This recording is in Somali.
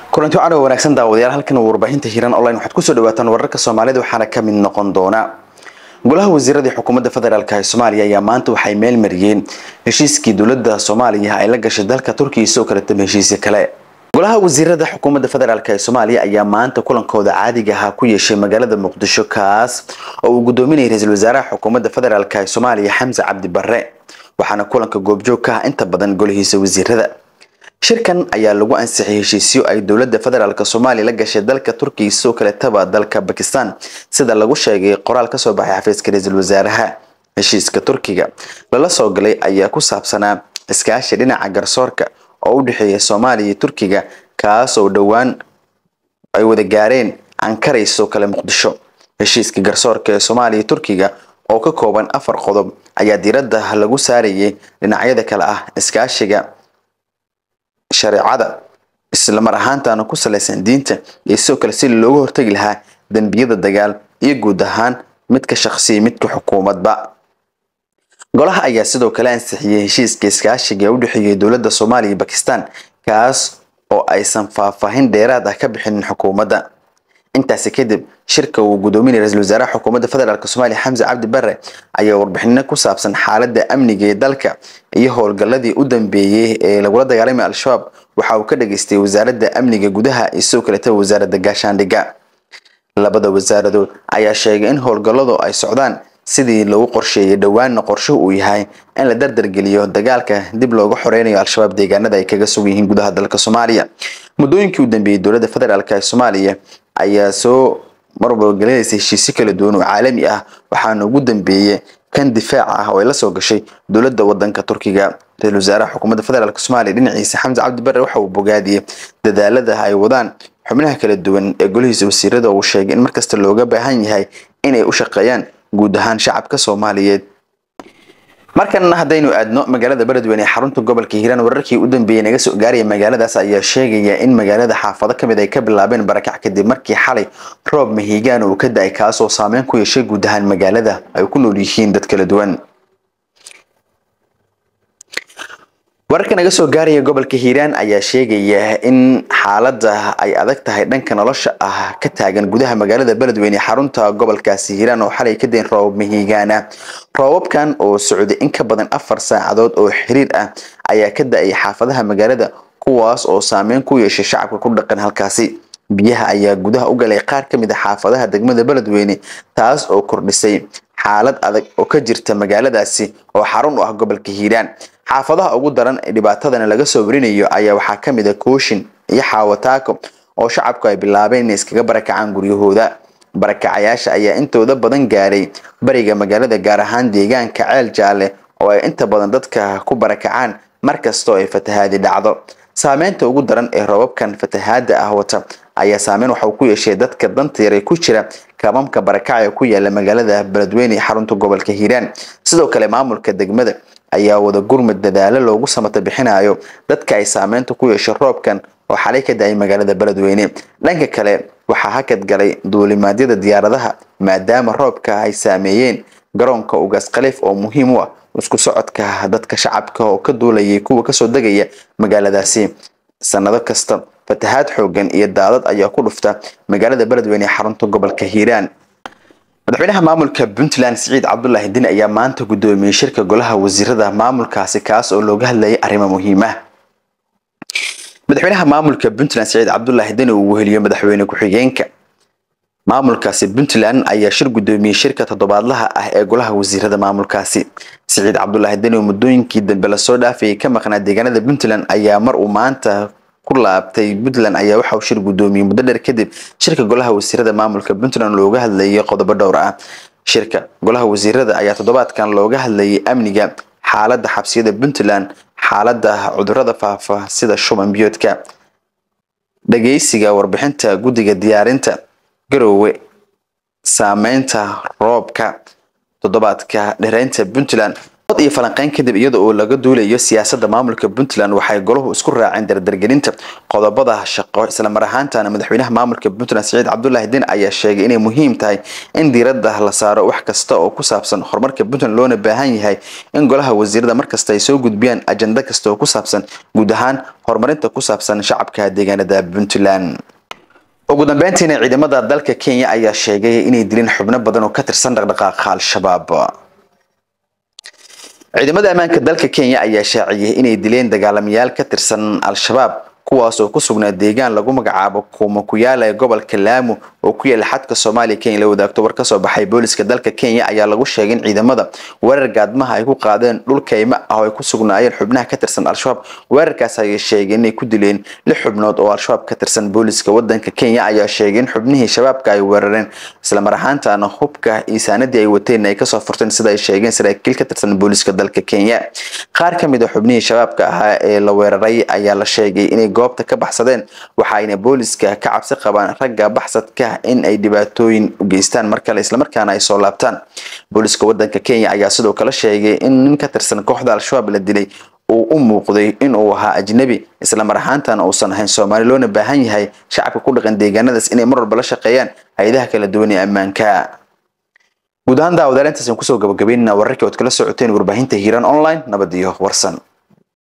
kulanti wacan oo wanaagsan daawadayaal halkan warbaahinta hiiran online waxaad kusoo dhawaataan wararka soomaalida waxaana ka mid noqon doona golaha wasiiradii xukuumadda federaalk ee soomaaliya ayaa maanta waxay meel mariyeen heshiiskii dowladda soomaaliya ay la gashay dalka turkiya isoo kale tama heshiisya kale golaha wasiirada xukuumadda federaalk ee soomaaliya ayaa maanta kulankooda caadiga ahaa ku yeeshay magaalada muqdisho kaas oo uu gudoominayay ra-iisul wasaaraha xukuumadda federaalk ee soomaaliya xamse cabdi barre waxaana kulanka goobjoog ka ah inta badan golihiisa wasiirada shirkan ayaa lagu ansixiyay heshiisyo ay dowladda federaalk soomaaliya la gashay dalka turkiya sidoo kaletaba dalka bakistan sida lagu sheegay qoraal kasoo baxay xafiiska ra-iisul wasaaraha heshiiska turkiga lala soo galay ayaa ku saabsanaa iskaashi dhinaca garsoorka oo u dhexeeya soomaaliya iyo turkiga kaas oo dhowaan ay wada gaareen ankaray sidoo kale muqdisho heshiiska garsoorka ee soomaaliya turkiga oo ka kooban afar qodob ayaa diiradda lagu saarayay dhinacyada kale ah iskaashiga shareecada islamar ahaantaana ku salaysan diinta iyo sidoo kale si looga hortagi lahaa dembiyada dagaal iyo guud ahaan midka shaqsiya midka xukuumadba golaha ayaa sidoo kale ansixiyey heshiiska iskaashiga ee u dhexeeyay dowladda soomaaliya iyo bakistan kaas oo aysan faahfaahin dheeraad ah ka bixinin xukuumadda intaasi kadib shirka uu gudoominaya ra-isul wasaaraha xukuumadda federaalk soomaaliya xamse cabdi barre ayaa warbixino ku saabsan xaaladda amniga ee dalka iyo howlgalladii u dambeeyey ee lagula dagaalamay al-shabaab waxa uu ka dhageystay wasaaradda amniga gudaha iyo sidoo kaletaba wasaaradda gaashaandhigga labada wasaaradood ayaa sheegay in howlgalladu ay socdaan sidii lagu qorsheeyay dhowaanna qorshuhu uu yahay in la dardargeliyo dagaalka dib looga xoreynayo al-shabaab deegaanada ay kaga sugan yihiin gudaha dalka soomaaliya muddooyinkii u dambeeyey dowladda federaalk ee soomaaliya ayaa soo marbalgelinaysa heshiisyo kala duwan oo caalami ah waxaana ugu dambeeyey kan difaaca ah oo ay la soo gashay dowladda wadanka turkiga ra-isul wasaaraha xukuumadda federaalk soomaaliya dhinaciisa xamse cabdi barre waxa uu bogaadiyey dadaalada ay wadaan xubnaha kala duwan ee golihiisa wasiirada uu sheegay in markasta looga baahan yahay inay u shaqeeyaan guud ahaan shacabka soomaaliyeed markan haddaynu aadno magaalada beledweyne ee xarunta gobolka hiiraan wararkii u dambeeyey naga soo gaaraya magaaladaas ayaa sheegaya in magaalada xaafado kamid ay ka bilaabeen barakac kadib markii xalay roob mahiigaan uu ka da-ay kaasoo saameyn ku yeeshay guud ahaan magaalada ay ku nool yihiin dad kala duwan wararka naga soo gaaraya gobolka hiiraan ayaa sheegaya in xaaladda ay adag tahay dhanka nolosha ah ka taagan gudaha magaalada beledweyne ee xarunta gobolkaasi hiiraan oo xalay ka dayn roobab mahiigaana roobabkan oo socday in ka badan afar saacadood oo xiriir ah ayaa ka da-ay xaafadaha magaalada kuwaas oo saameyn ku yeeshay shacabka ku dhaqan halkaasi biyaha ayaa gudaha u galay qaar ka mid a xaafadaha degmada beledweyne taas oo kordhisay xaalad adag oo ka jirta magaaladaasi oo xarun u ah gobolka hiiraan xaafadaha ugu daran ee dhibaatadana laga soo warinayo ayaa waxaa ka mid a kooshin iyo xaawataako oo shacabku ay bilaabeen inay iskaga barakacaan guryahooda barakacayaasha ayaa intooda badan gaaray bariga magaalada gaar ahaan deegaanka ceel jaalle oo ay inta badan dadka ku barakacaan markastoo ay fatahaadi dhacdo saameynta ugu daran ee roobabkan fatahaada ah wata ayaa saameyn waxauu ku yeeshay dadka danta yar ee ku jira kabamka barakaca ku yaala magaalada beledweyne ee xarunta gobolka hiiraan sidoo kale maamulka degmada ayaa wada gurmud dadaalo loogu samata bixinayo dadka ay saameynta ku yeeshay roobkan oo xalay ka da-ay magaalada beledweyne dhanka kale waxaa hakad galay duulimaadyada diyaaradaha maadaama roobka ay saameeyeen garoonka ugaas khaliif oo muhiim u ah isku socodka dadka shacabka oo ka duulayay kuwa kasoo degaya magaaladaasi sanado kasta fatahaad xoogan iyo daadad ayaa ku dhufta magaalada beledweyne ee xarunta gobolka hiiraan madaxweynaha maamulka puntland siciid cabdulaahi din ayaa maanta gudoomiyey shirka golaha wasiirada maamulkaasi kaas oo looga hadlayay arrimo muhiim ah madaxweynaha maamulka puntland siciid cabdulaahi din uu weheliyo madaxweyne ku-xigeenka maamulkaasi puntland ayaa shir gudoomiyey shirka toddobaadlaha ah ee golaha wasiirada maamulkaasi siciid cabdulaahi din oo muddooyinkii dambe lasoo dhaafayay ka maqnaa deegaanada puntland ayaa mar uu maanta ku laabtay puntland ayaa waxa uu shir gudoomiyey muddo dheer kadib shirka golaha wasiirada maamulka puntland looga hadlayay qodobo dhowr ah shirka golaha wasiirada ayaa toddobaadkan looga hadlayay amniga xaaladda xabsiyada puntland xaaladda cudurada faafa sida shuban biyoodka dhageysiga warbixinta guddiga diyaarinta garoowe saameynta roobka toddobaadka dhereynta puntland dood iyo falanqeyn kadib iyada oo laga duulayo siyaasadda maamulka puntland waxay golahu isku raaceen dardargelinta qodobada shaqo islamar ahaantana madaxweynaha maamulka puntland siciid cabdulaahi din ayaa sheegay inay muhiim tahay in diiradda la saaro wax kasta oo ku saabsan horumarka puntland loona baahan yahay in golaha wasiirada markasta ay soo gudbiyaan ajenda kasta oo ku saabsan guud ahaan horumarinta ku saabsan shacabka deegaanada puntland ugu dambeyntiina ciidamada dalka kenya ayaa sheegay inay dileen xubno badan oo ka tirsan dhaqdhaqaaqa al-shabaab ciidamada ammaanka dalka kenya ayaa shaaciyay inay dileen dagaalamayaal ka tirsan al-shabaab kuwaas oo ku sugnaa deegaan lagu magacaabo kuuma ku yaala ee gobolka laamu oo ku yaala xadka soomaaliya kenya la wadaagto war kasoo baxay booliska dalka kenya ayaa lagu sheegay in ciidamada weerar gaadmaha ay ku qaadeen dhul kaymo ah oo ay ku sugnaayeen xubnaha ka tirsan al-shabaab weerarkaas ayay sheegeen inay ku dileen lix xubnood oo al-shabaab ka tirsan booliska wadanka kenya ayaa sheegay in xubnihii shabaabka ay weerareen islamar ahaantana hubka iisaanadii ay wateen ay kasoo furteen sida ay sheegeen saraakiil ka tirsan booliska dalka kenya qaar ka mid a xubnihii shabaabka ahaa ee la weeraray ayaa la sheegay inay goobta ka baxsadeen waxaayna booliska ka cabsi qabaan ragga baxsadka in ay dhibaatooyin u geystaan mar kale islamarkaana ay soo laabtaan booliska wadanka kenya ayaa sidoo kale sheegay in nin ka tirsan kooxda al-shabaab la dilay uu u muuqday in uu ahaa ajnabi islamar ahaantana uusan ahayn soomaali loona baahan yahay shacabka ku dhaqan deegaanadaas inay mar walba la shaqeeyaan hay-adaha kala duwan ee ammaanka guud ahaan daawadaal intaas aan kusoo gabagabeynana wararkii ood kala socoteen warbaahinta hiiraan online nabad iyo warsan